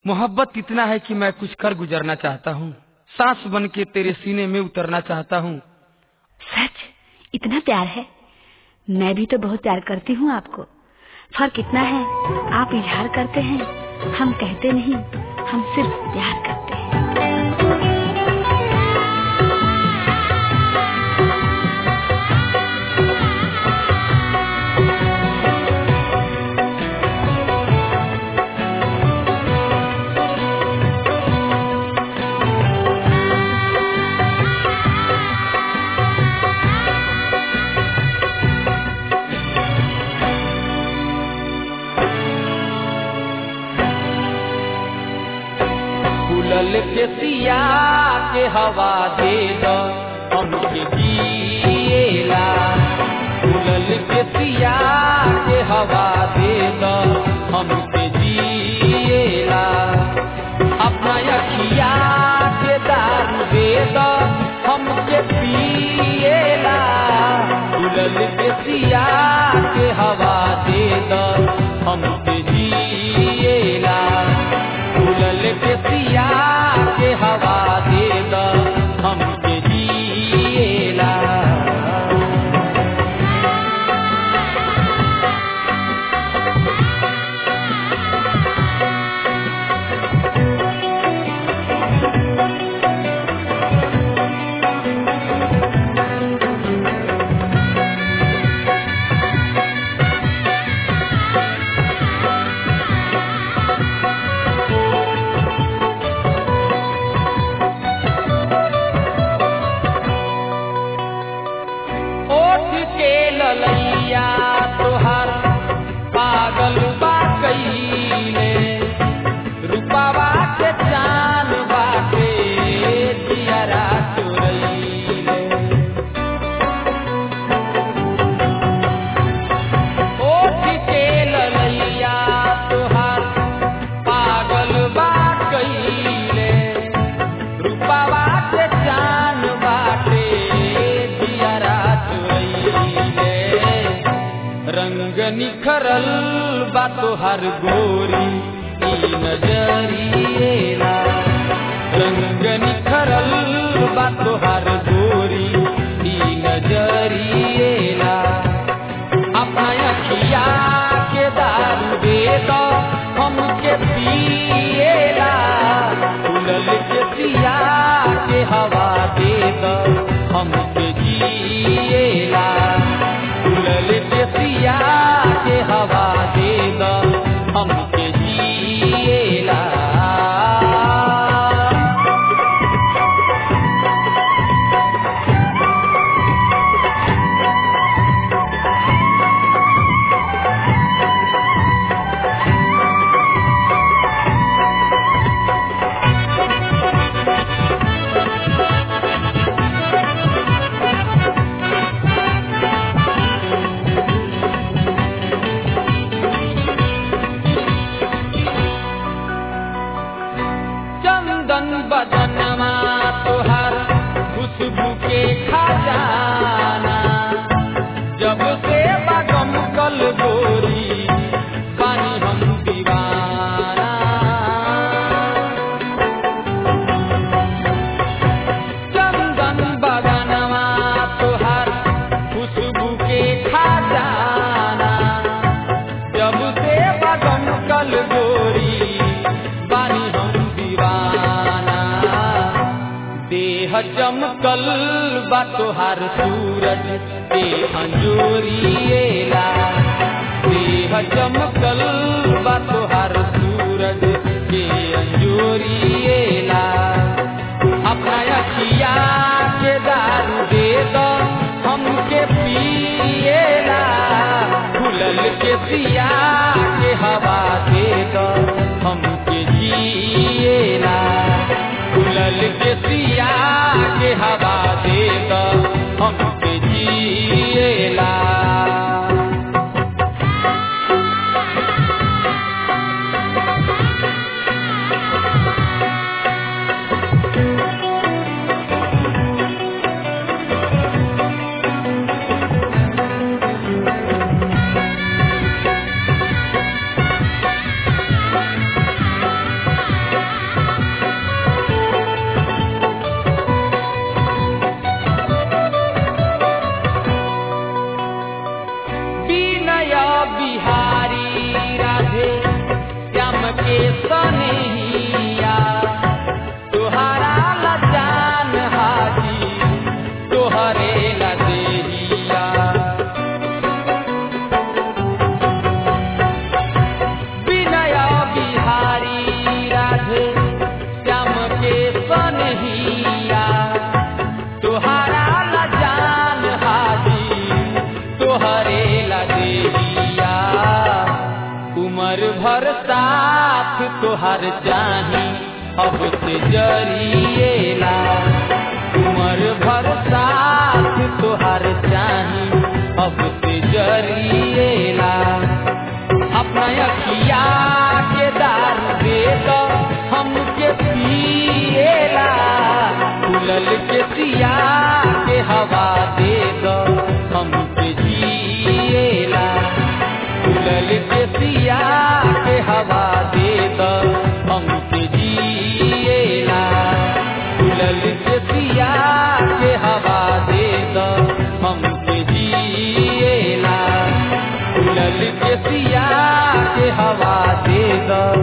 मोहब्बत इतना है कि मैं कुछ कर गुजरना चाहता हूँ सांस बन के तेरे सीने में उतरना चाहता हूँ सच इतना प्यार है मैं भी तो बहुत प्यार करती हूँ आपको फर्क इतना है आप इजहार करते हैं हम कहते नहीं हम सिर्फ प्यार करते हैं फूलल के सिया के हवा दे दो हमके जिएला फूलल के सिया के हवा दे दो हमके जिएला अपना अखिया के दारू दे दो हमके पिएला फूलल के सिया के हवा दे दो हमके जिएला फूलल के सिया के हवा दे द हमके जिएला ओठ के ललैया तोहार पागल बा कईले रूपावा के चान बाटे जियरा चोरैले ओठ के ललैया तोहार पागल बा कईले रूपावा के चान बाटे जियरा चोरैले रंग निखरल बा तोहर गोरी ई नजरिएला रंग निखरल बा तोहर गोरी ई नजरिएला अपना अखिया के दारू दे दो हमके पिएला फूलल के सिया के हवा दे दो हमके जिएला फूलल के सिया के हवा दे दो हमके जिएला चंदन बदनमा तोहार खुशबू के खजाना जब से बगम कल गोरी पानी हम दीवाना चंदन बदनमा तोहार खुशबू के खजाना जब से बगम कल गोरी बानी हम दीवाना देह चमकल बा तोहार सूरज के अंजोरिएला देह चमकल बा तोहार सूरज के अंजोरिएला अपना अखिया के दारू दे दो हमके पिएला फूलल के सिया के हवा दे दो हमके जिएला फूलल के सिया के हवा दे दो हमके जिएला सनहिया तुहारा ला जान हाजी तोहरे ला देहिया विनय बिहारी राधे श्याम के सनहिया तुहारा ला जान हाजी तोहरे ला देहिया उमर भर साथ तोहर चाही अब से जरिएला उमर भर साथ तोहर चाही अब से जरिएला अपना अखिया के दार दे दो हमके पिएला फूलल के सिया के हवा दे दो हमके जिएला फूलल के सिया के हवा दे दो हमके जिएला फूलल के सिया के हवा दे दो हमके जिएला फूलल के सिया के हवा दे दो